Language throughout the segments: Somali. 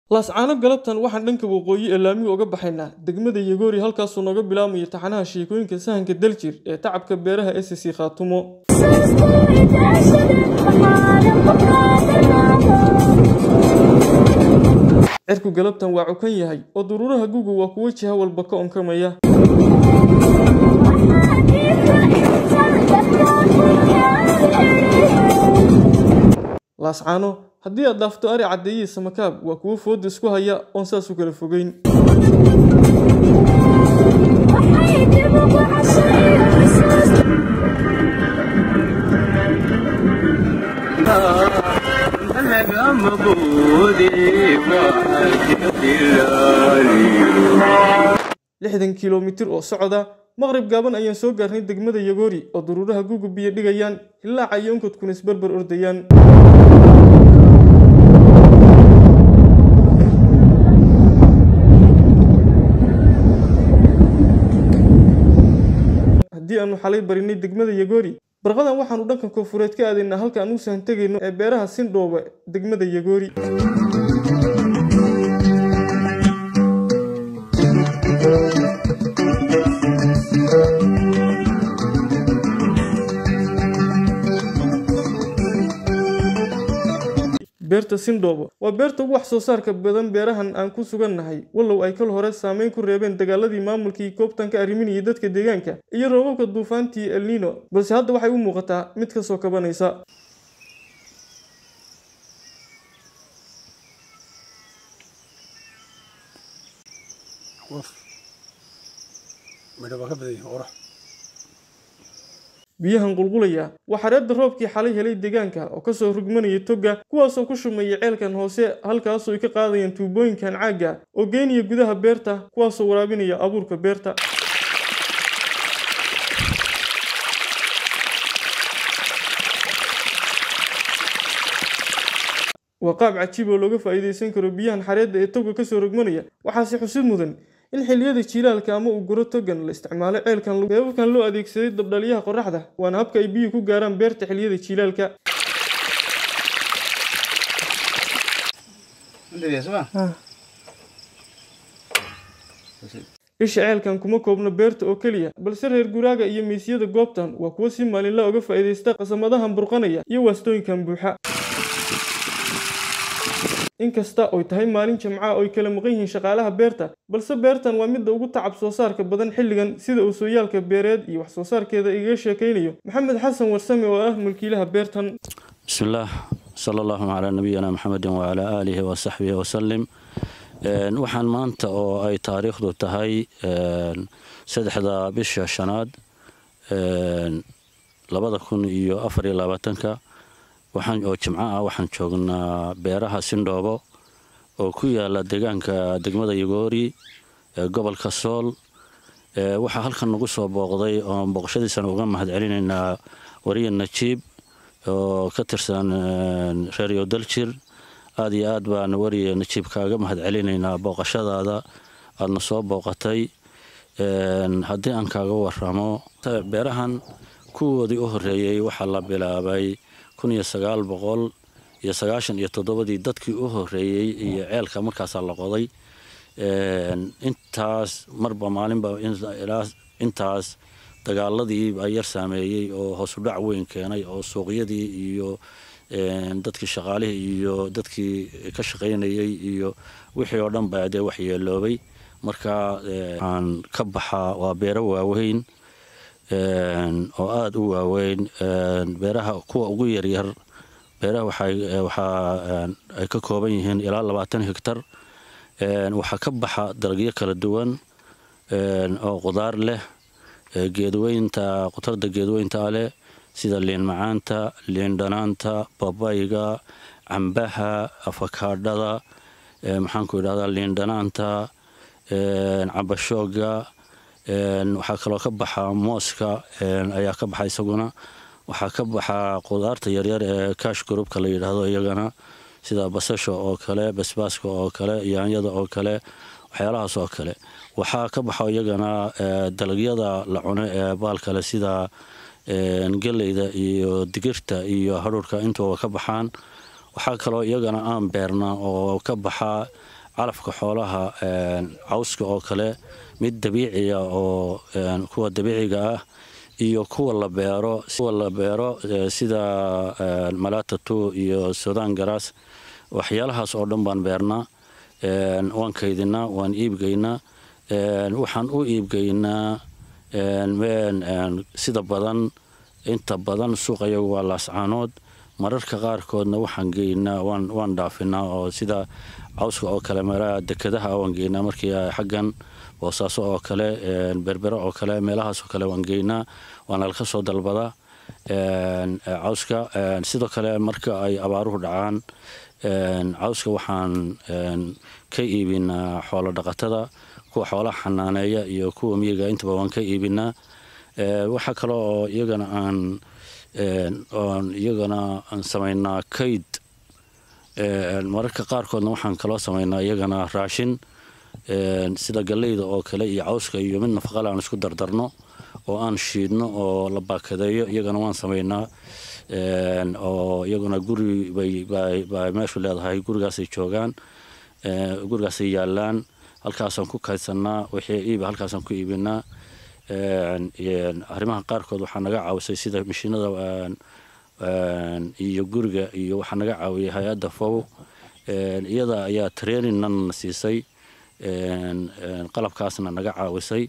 laascaano galabtan waxaan dhanka waqooyi ee laamiga uga baxaynaa degmada yagoori halkaasuu nooga bilaabmayo taxanaha sheekooyinka sahanka daljir ee tacabka beeraha s c khaatumo cirku galabtan waa cukan yahay oo duruuraha gugu waa kuwo jiha walba ka onkamaya laascaano haddii aad dhaafto ari caddeeyii samakaab waa kuwo fooda isku haya oon saas u kala fogeyn lixdan kilomitir oo socda maqrib gaaban ayaan soo gaarnay degmada yagoori oo duruuraha gugu biyo dhigayaan hilaaca iyo onkadkuna isbarbar ordayaan haddii aanu xalay barinay degmada yagoori barqadan waxaanu dhanka koonfureed ka aadaynaa halka aan u sahan tegayno ee beeraha sindhooba degmada yagoori beerta sindhoobo waa beerta ugu wax soo saarka badan beerahan aan ku sugannahay wallow ay kal hore saameyn ku reebeen dagaaladii maamulkii koobtanka arriminayay dadka deegaanka iyo roobabka duufaantii elnino balse hadda waxay u muuqataa mid ka soo kabanaysa biyahan qulqulaya waa xareedda roobkii xalay helay deegaanka oo kasoo rugmanaya togga kuwaasoo ku shumaya ceelkan hoose halkaasoo ay ka qaadayaan tuubooyinkan caagga oo geynaya gudaha beerta kuwaasoo waraabinaya abuurka beerta waa qaab cajiib oo looga faa'iidaysan karo biyahan xareedda ee togga kasoo rogmanaya waxaase xusid mudan in xilliyada jiilaalka ama uu guro togan la isticmaalo ceelkan beebabkan loo adeegsaday dabdhaliyaha qoraxda waana habka ay biyuhu ku gaaraan beerta xilliyada jiilaalka isha ceelkan kuma koobno beerta oo keliya balse reer guraaga iyo miisyada goobtan waa kuwo si maalinla uga faa'iidaysta qasamadahan burqanaya iyo waastooyinkan buuxa inkasta oy tahay maalin jamca oy kala maqan yihiin shaqaalaha beerta balse beertan waa midda ugu tacab soo saarka badan xilligan sida uu sooyaalka beereed iyo wax soo saarkeeda igaga sheekaynayo maxamed xasan warsame oo ah mulkiilaha beertan bismillaah sala allahu calaa nabiyina maxamedin wacalaa aalihi wasaxbihi wasalim waxaan maanta oo ay taariikhdu tahay saddexda bisha shanaad labada kun iyo afar iyo labaatanka waxaan oo jimco ah waxaan joognaa beeraha sindhoobo oo ku yaala deegaanka degmada yagoori ee gobolka sool waxaa halkan nagu soo booqday oon booqashadiisana uga mahad celinaynaa wariya najiib oo ka tirsan reeryo daljir aada iyo aad baan wariya najiib kaaga mahad celinaynaa booqashadaada aadna soo booqatay haddii aan kaaga waramo beerahan kuwoodii u horeeyey waxaa la bilaabay kun iyo sagaal boqol iyo sagaashan iyo toddobadii dadkii u horeeyey iyo ceelka markaasaa la qoday intaas marba maalinba ilaa intaas dagaaladii baa yar saameeyey oo hoosudhac weyn keenay oo suuqyadii iyo dadkii shaqaalihii iyo dadkii ka shaqaynayey iyo wixii oo dhan baa dee waxyeeloobay marka aan ka baxaa waa beero waaweyn oo aada u waaweyn beeraha kuwa ugu yaryar beeraha waxaa ay ka kooban yihiin ilaa labaatan hegtar waxaa ka baxa dalagyo kala duwan oo qudaar leh geedweynta qutarda geedweynta leh sida liin macaanta liin dhanaanta babayga cambaha afakaadhada maxaanku idhahdaa liin dhanaanta cabashooga waxaa kaloo ka baxa mooska ayaa ka baxa isaguna waxaa ka baxa qudaarta yaryar ee kash groupka la yidhaahdo iyagana sida basasha oo kale basbaaska oo kale yaanyada oo kale waxyaalahaas oo kale waxaa ka baxo iyagana dalagyada la cuno ee baalkale sida geleyda iyo digirta iyo hadhuurka intuba ka baxaan waxaa kaloo iyagana aan beerna oo ka baxa calafka xoolaha cawska oo kale mid dabiiciya oo kuwa dabiiciga ah iyo kuwa la beero kuwa la beero sida malatatu iyo sudan garas waxyaalahaas oo dhan baan beernaa waan kaydinaa waan iibgeynaa waxaan u iibgeynaa sida badan inta badan suuqayagu waa laascaanood mararka qaarkoodna waxaan geynaa waan dhaafinaa oo sida cawska oo kale meelaha dekadaha waan geynaa markii xaggan boosaaso oo kale berbero oo kale meelahaas oo kale waan geynaa waana laka soo dalbadaa cawska sidoo kale marka ay abaaruhu dhacaan cawska waxaan ka iibinaa xoolo dhaqatada kuwa xoolaha xanaaneeya iyo kuwa miyiga intaba waan ka iibinaa waxaa kale oo iyagana aan oon iyagana aan samaynaa kayd mararka qaarkoodna waxaan kaloo samaynaa iyagana raashin sida galleyda oo kale iyo cawska iyo mid nafaqale aan isku dardarno oo aan shiidno oo la baakadeeyo iyagana waan samaynaa oo iyaguna guri bay meeshu leedahay gurigaasay joogaan gurigaasay yaalaan halkaasaan ku kaydsanaa wixii iiba halkaasaan ku iibinaa arrimaha qaarkood waxaa naga caawisay sida mashiinada iyo guriga iyo waxaa naga caawiyay hay-adda fow iyada ayaa traininnan siisay qalabkaasna naga caawisay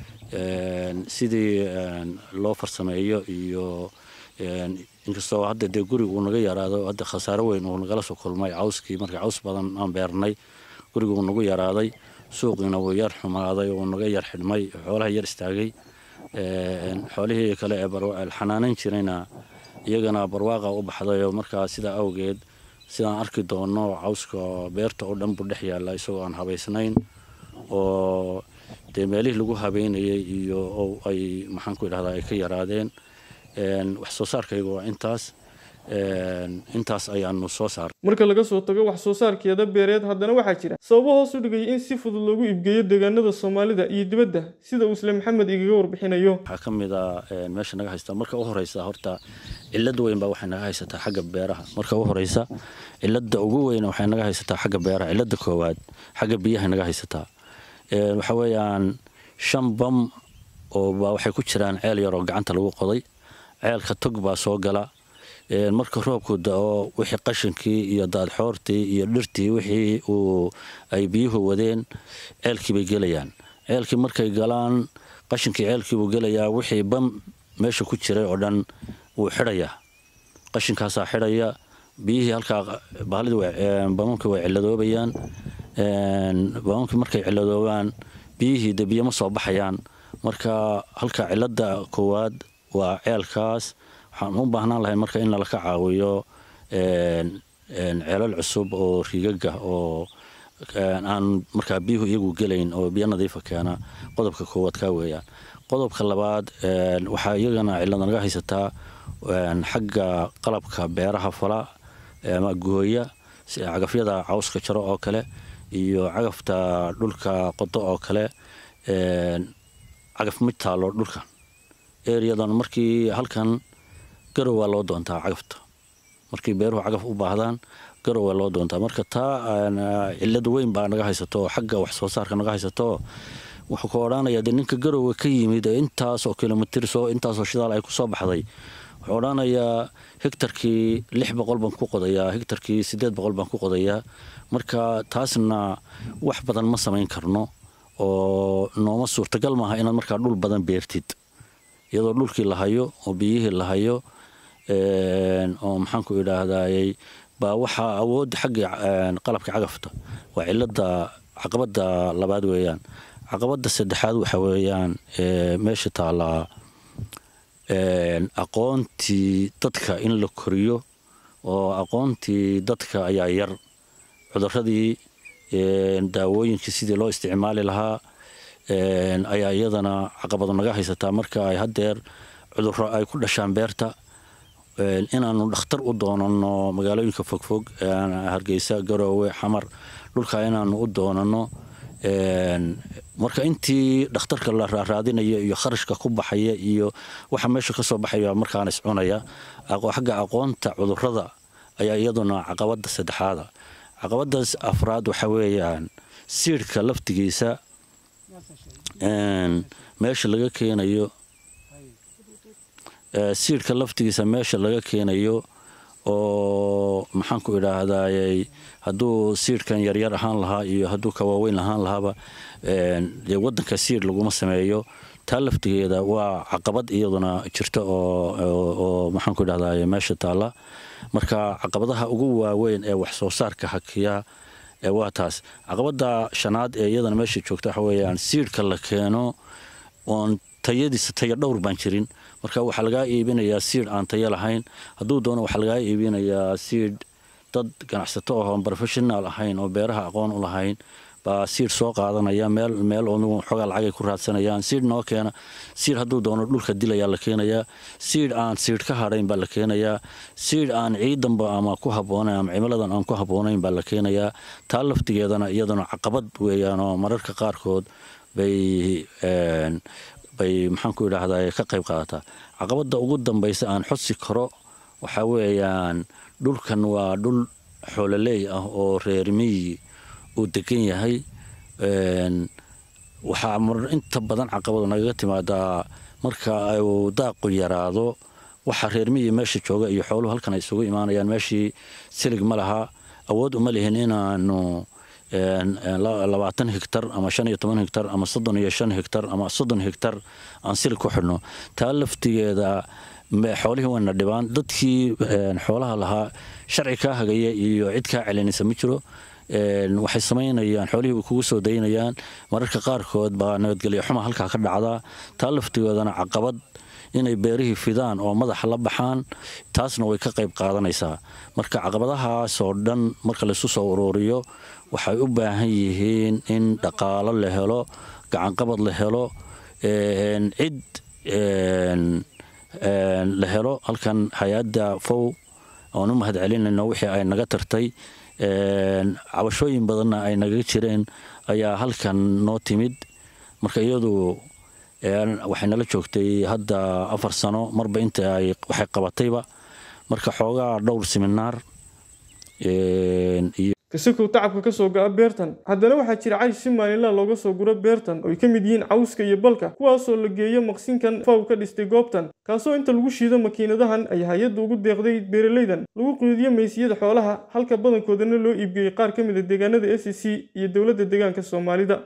sidii loo farsameeyo iyo inkastoo hadda dee guriga uu naga yaraado hadda khasaaro weyn uu nagala soo kulmay cawskii marka caws badan aan beernay guriga uu nagu yaraaday suuqiina wuu yar xumaaday uu naga yar xidhmay xoolaha yar istaagay xoolihii kale ee xanaanan jirayna iyagana barwaaqa u baxdayo markaa sidaa awgeed sidaan arki doono cawska beerta oo dhan buu dhex yaalla isagoo aan habaysnayn oo dee meelihii lagu habeynayay iyo ay maxaan ku idhahdaa ay ka yaraadeen wax soo saarkayga waa intaas intaas ayaanu soo saar marka laga soo tago wax soo saarkeeda beereed haddana waxaa jira sababo hoos u dhigaya in si fudud loogu iibgeeyo deegaanada soomaalida iyo dibadda sida uu isle maxamed igaga warbixinayo waxaa ka mid a meesha naga haystaa marka u horeysa horta cilad weyn baa waxay naga haysataa xagga beeraha marka u horeysa cilada ugu weyn waxay naga haysataa xagga beeraha cilada koowaad xagga biyaha naga haysataa waxa weeyaan shan bam oo baa waxay ku jiraan ceel yar oo gacanta lagu qoday ceelka tog baa soo gala marka roobku da-o wixii qashinkii iyo daadxoortii iyo dhirtii wixii uu ay biyuhu wadeen ceelkii bay gelayaan ceelkii markay galaan qashinkii ceelkiibuu gelayaa wixii bam meesha ku jiray oo dhan wuu xidhayaa qashinkaasaa xidhaya biyihii halkaa bamamkii way ciladoobayaan bamamkii markay ciladoobaan biyihii de biyo ma soo baxayaan marka halka cilada koowaad waa ceelkaas waxaan u baahnaan lahay marka in laka caawiyo ceelal cusub oo riigaga oo aan markaa biyuhu iyagu gelayn oo biyo nadiifa keena qodobka koowaad kaa weeyaan qodobka labaad waxaa iyagana cilada naga haysataa xagga qalabka beeraha fala ama gooya cagafyada cawska jaro oo kale iyo cagafta dhulka qodo oo kale cagaf ma taalo dhulkan ereyadan markii halkan garow waa loo doontaa cagafta markii beeruhu cagaf u baahdaan garow waa loo doontaa marka taa cilad weyn baa naga haysato xagga wax soo saarka naga haysato wuxuu ka odhanaya dee ninka garowga ka yimid ee intaasoo kilomitr soo intaasoo shidaal ay kusoo baxday wuxuu odhanayaa hegtarkii lix boqol baan ku qodayaa hegtarkii siddeed boqol baan ku qodayaa marka taasna wax badan ma samayn karno oo nooma suurtagal maaha inaad markaa dhul badan beertid iyadoo dhulkii la hayo oo biyihii la hayo oo maxaanku idhaahdayy baa waxaa awoodda xagga qalabka cagafta waa cilada caqabada labaad weeyaan caqabada saddexaad waxa weeyaan meesha taallaa aqoontii dadka in la koriyo oo aqoontii dadka ayaa yar cuduradii daawooyinkii sidii loo isticmaali lahaa ayaa iyadana caqabado naga haysataa marka ay hadeer cuduro ay ku dhashaan beerta inaanu dhakhtar u doonano magaalooyinka fogfog hargeysa garoowe xamar dhulka inaanu u doonano marka intii dhakhtarka la raaraadinaya iyo kharashka ku baxaya iyo waxa meesha kasoo baxaya markaana iscunaya xagga aqoonta cudurada ayaa iyaduna caqabada saddexaada caqabadaas afraad waxa weeyaan siidhka laftigiisa meesha laga keenayo siidhka laftigiisa meesha laga keenayo oo maxaanku idhaahdayy hadduu siidhkan yaryar ahaan lahaa iyo hadduu ka waaweyn ahaan lahaaba dee wadanka siidh laguma sameeyo taa laftigeeda waa caqabad iyaduna jirta oo maxaanku idhahday meesha taalla marka caqabadaha ugu waaweyn ee wax soo saarka hakiya waa taas caqabada shanaad ee iyadana meesha joogta waxa weeyaan siidhka la keeno oon tayadiisa taya dhowr baan jirin marka waxaa lagaa iibinayaa siidh aan tayo lahayn hadduu doono waxaa lagaa iibinayaa siidh dad ganacsato oon professional ahayn oo beeraha aqoon u lahayn baa siidh soo qaadanaya meel meel oo xoogaa lacagay ku raadsanayaan siidh noo keena siidh hadduu doono dhulka dilayaa la keenayaa siidh aan siidh ka hadhayn baa la keenayaa siidh aan ciidanba ama ku habboonayn ama cimiladan aan ku habboonayn baa la keenayaa taa laftigeedana iyaduna caqabad weeyaan oo mararka qaarkood bay bay maxaanku idhaahdaa ka qayb qaadataa caqabada ugu dambaysa aan xodsi karo waxaa weeyaan dhulkan waa dhul xoololeey ah oo reer miyi uu degan yahay waxaa inta badan caqabadu nagaga timaadaa marka uu daaqu yaraado waxa reer miyi meesha jooga iyo xooluhu halkan ay isugu imaanayaan meeshii silig ma laha awood uma lihin inaanu labaatan higtar ama shan iyo toban higtar ama soddon iyo shan higtar ama soddon higtar aan silig ku xidhno taa laftigeeda xoolihii wayna dhibaan dadkii xoolaha lahaa sharci kaa hagaya iyo cid kaa celinaysa ma jiro waxay samaynayaan xoolihii way kugu soo daynayaan mararka qaarkood baa nabadgelyo xuma halkaa ka dhacdaa taa laftigoodana caqabad inay beerihii fidaan oo madaxa la baxaan taasna way ka qayb qaadanaysaa marka caqabadahaasoo dhan marka laysu soo uruuriyo waxay u baahan yihiin in dhaqaalo la helo gacanqabad la helo cid la helo halkan hay-adda fow oon u mahad celinayno wixii ay naga tartay cabashooyin badanna ay naga jireen ayaa halkan noo timid marka iyadu waxay nala joogtay hadda afar sano marba inta ay waxay qabatayba marka xoogaa dhowr siminaar kasakow tacabka ka soo go'a beertan haddana waxaa jira caysh si maalinlaha looga soo guro beertan oo ay ka mid yihiin cawska iyo balka kuwaasoo la geeyo maqsinkan faw ka dhistay goobtan kaasoo inta lagu shiido makiinadahan ay hay-adda ugu deeqday beeralaydan lagu quudiyo meysiyada xoolaha halka badankoodana loo iibgeeyey qaar ka mid a deegaanada s c iyo dowladda deegaanka soomaalida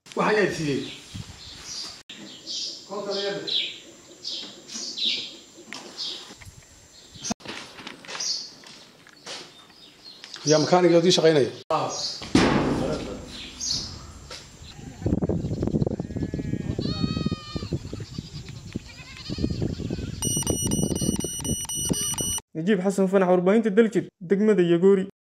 yaa makaaniga odii shaqaynaya najiib xasan fanax warbaahinta daljir degmada yagoori